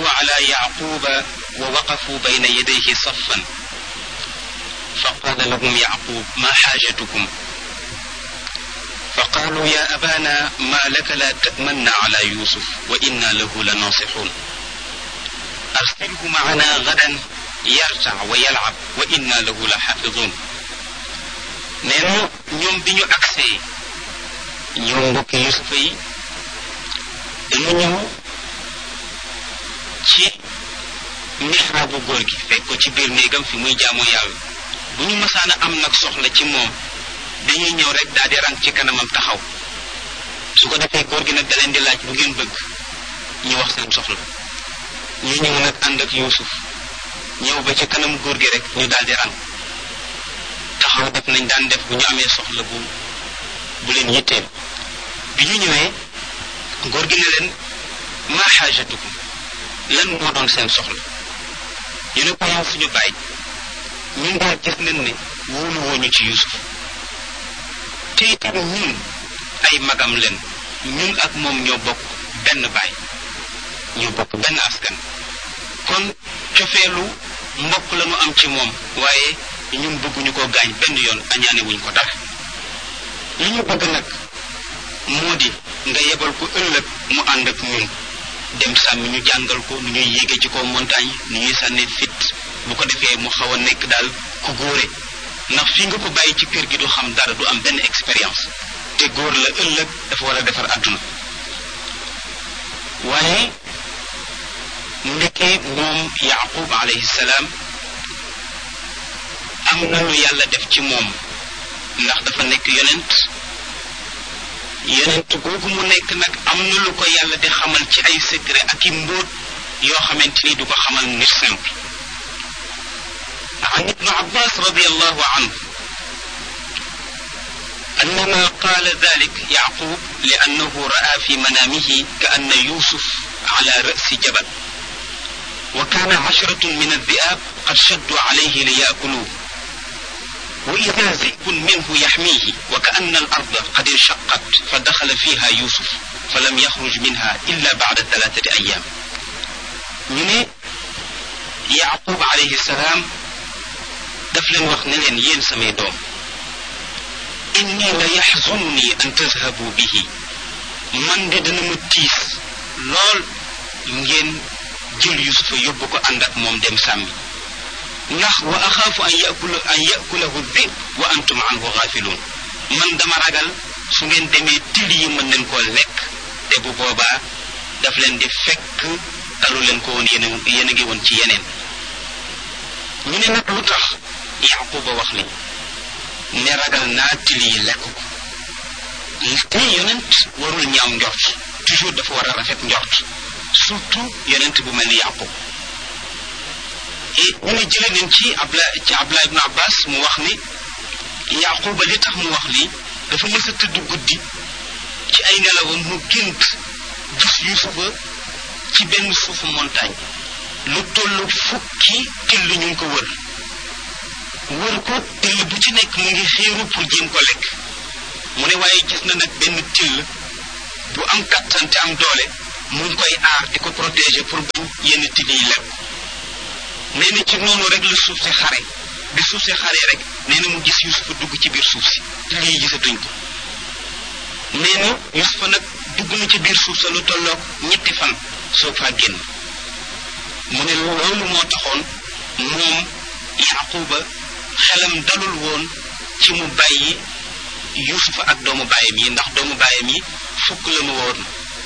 دخلوا على يعقوب ووقفوا بين يديه صفا فقال لهم يعقوب ما حاجتكم فقالوا يا أبانا ما لك لا تأمن على يوسف وإنا له لناصحون أرسله معنا غدا يرتع ويلعب وإنا له لحافظون نينو ñoom bi ñu agsee ñoom mbokki yusufa yi dañu ñëw ci mixraabu góor gi fekk ko ci biir néegam fi muy jaamoo yàlla bu ñu mësaana am nag soxla ci moom dañuy ñëw rek daal di rang ci kanamam taxaw su ko defee góor gi nag da leen di laaj lu ngeen bëgg ñu wax seen soxla ñu ñëw nag ànd ak yuusuf ñëw ba ci kanam góor gi rek ñu daal di rang taxaw def nañ daan def bu ñu amee soxla bu bu leen yitteel bi ñu ñëwee góor gi ne leen maa xaajatukum lan moo doon seen soxla ñu ne ko yow suñu bàyyi ñun daal gis nañ ne wóolu wooñu ci yusuf te itam ñun ay magam leen ñun ak moom ñoo bokk benn baay ñoo bokk benn askan kon cofeelu mbokk la ñu am ci moom waaye ñun bëgguñu ko gaañ benn yoon añaane wuñ ko dara li ñu bëgg nag moo di nga yebal ko ëllëg mu ànd ak ñun dem sàmmi ñu jàngal ko nu ñuy yéege ci kaw montagne nu ñuy sànni fit bu ko defee mu xaw a nekk daal ku góore ndax fii nga ko bàyyi ci kër gi du xam dara du am benn expérience te góor la ëllëg dafa war a defar àdduna waaye ndekkee moom yaqub alayhi salaam am na lu yàlla def ci moom ndax dafa nekk yonent yonent googu mu nekk nag am na lu ko yàlla di xamal ci ay secret ak i mbóot yoo xamante ni du ko xamal nit simple عن ابن عباس رضي الله عنه أنما قال ذلك يعقوب لأنه رأى في منامه كأن يوسف على رأس جبل وكان عشرة من الذئاب قد شدوا عليه ليأكلوه وإذا ذئب منه يحميه وكأن الأرض قد انشقت فدخل فيها يوسف فلم يخرج منها إلا بعد ثلاثة أيام من يعقوب عليه السلام daf leen wax ne leen yéen samay doom inni la yaxzunni an tazhabu bihi man de dana ma tiis lool ngeen jël yusufa yóbbu ko ànd ak moom dem sàmmi ndax wa axaafu an yakula an yakulahu dib wa antum anhu gaafiluun man dama ragal su ngeen demee till yi mën leen koo lekk te bu boobaa daf leen di fekk talu leen ko woon yéen yéen a ngi woon ci yeneen ñu ne nag lu tax yaquba wax li ne ragal naa til yi lekk ko te yonent warul ñaaw njort toujours dafa war a rafet njort surtout yonent bu mel ni yaqub et ñu ne jële nañ ci abla ci abla ibnu abbas mu wax ni yaquba li tax mu wax lii dafa mës a tëdd guddi ci ay nelawam mu gént gis yusufa ci benn suufu montagne lu tollu fukki till ñu ngi ko wër wër ko till bu ci nekk mu ngi xiiru pour jéem ko lekk mu ne waaye gis na nag benn till bu am kattan te am doole mu ngi koy aar di ko protéger pour bañ yenn till yi lekk nee na ci noonu rek la suuf si xare bi suuf si xare rek nee na mu gis yusufa dugg ci biir suuf si till yi gisatuñ ko nee na yusufa nag dugg na ci biir suuf sa lu tolloog ñetti fan soog faa génn mu ne loolu moo taxoon moom yaquba xelam dalul woon ci mu bàyyi yusufa ak doomu baayam yi ndax doomu baayam yi fukk la nu woon